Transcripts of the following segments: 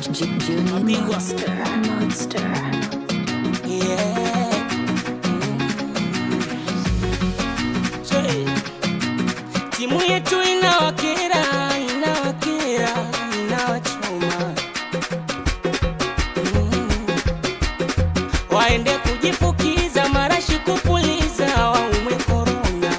J- Junior Mabingwa. Monster. Monster. Yeah. Che. Timu yetu inawakera, inawakera, inawachoma. Mm. Waende kujifukiza marashi kupuliza waume korona.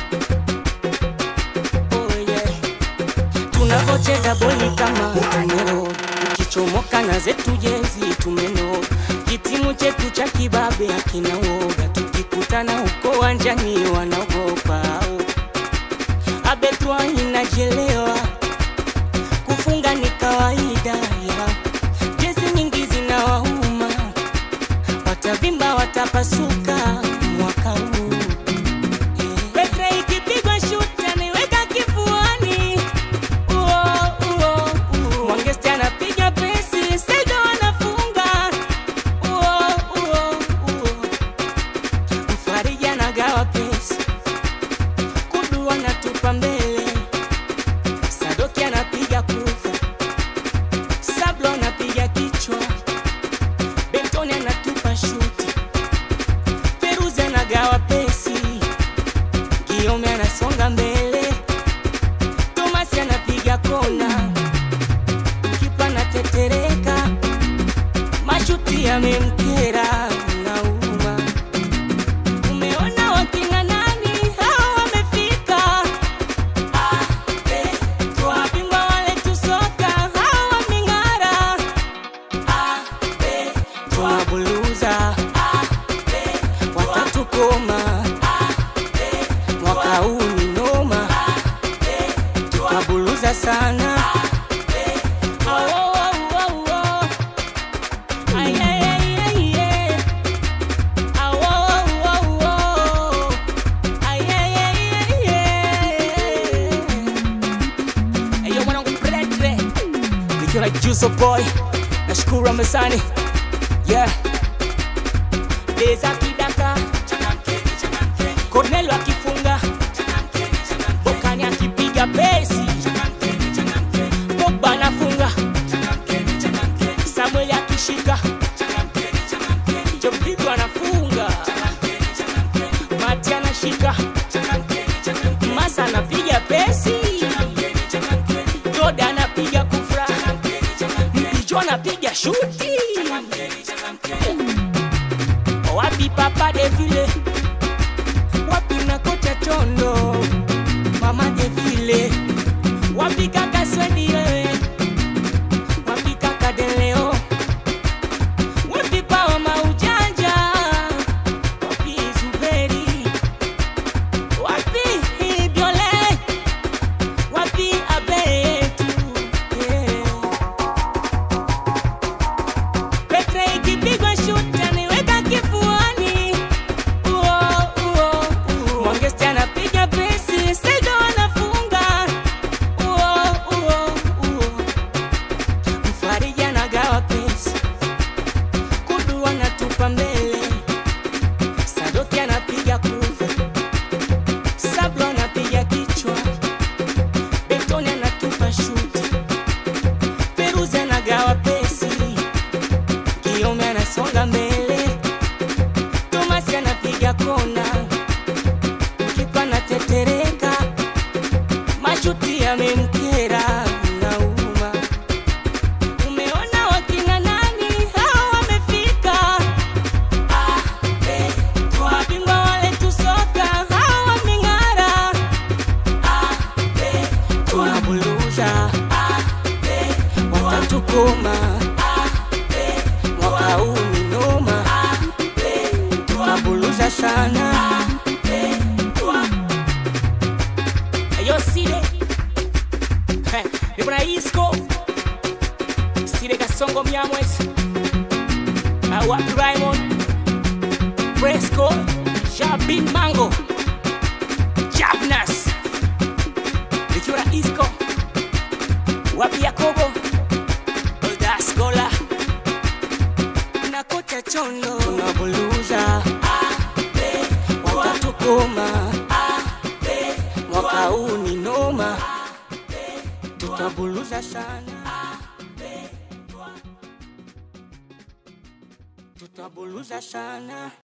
Oh yeah. Tunavocheza boli kama tumero, ukichomoka na zetu jezi tumeno. Kitimu chetu cha kibabe akina woga, tukikutana huko wanjani wanaogopa. Abetwa inajelewa, kufunga ni kawaida ya jezi nyingi zinawauma, watavimba watapasuka mwaka huu. Petre ikipigwa shuti anaiweka kifuani. Uo, uo, uo. Mwangesti anapiga pesi, Sega wanafunga. Uo, uo, uo. Mfariji anagawa pesi, Kudu anatupa mbele, Sadoki anapiga kufa, Sablo anapiga kichwa, Bentoni anatupa shuti, Feruzi anagawa pesi Giome anasonga mbele, Thomas anapiga kona, kipa anatetereka, mashuti yamemkera, nauma. Umeona wakina nani hao wamefika? Ah, eh, tuwabingwa wale tusoka hao wameng'ara. Ah, eh, tuwabuluza. Ah, eh, watatukoma mwaka huu ni noma, tukabuluza sana. Awo, awo, awo. Ay, ay, ay, ay, ay. Awo, awo, awo. Ay, ay, ay, ay, ay. Eyo mwanangu Pretre nikiwa na Juso Boy, nashukuru amesani yeah. Deza kidaka Cornelio akifunga Bokani akipiga pesi Pogba anafunga Samuel akishika Jovigo anafunga Mati anashika Masa anapiga pesi Joda anapiga kufra Mpijo anapiga shuti Wapi papa Devile wapi na kocha chondo mama devile wapi kaka swedi wewe wapi kaka deleo wapi pawa maujanja wapi zuberi wapi biole wapi abetu yeah. Petre ikipigwa shuti anaiweka kifuani Uo, uo, uo. Mwangesti anapiga pesi, Sega wanafunga. Uo, uo, uo. Mfariji anagawa pesi, Kudu anatupa mbele, Sadoki anapiga kufa, Sablo anapiga kichwa, Bentoni anatupa shuti, Feruzi anagawa pesi, Giome anasonga mbele Thomas anapiga kona, kipa anatetereka, mashuti yamemkera, nauma. Umeona wakina nani hao wamefika? Ah, eh, wabingwa wale tusoka hao wameng'ara. Ah, eh, tunabuluza. Ah, eh, watatukoma. Ah, eh, mwaka huu ni noma tunabuluza sana ayo sile Heh, nipo na isco sile kasongo mnyamwezi awapi raimond fresco jabin mango jabnas nikiwa na isco wapi yakobo odaskola na kocha chondo tunabuluza watatukoma mwaka huu ni noma tutabuluza sana tutabuluza sana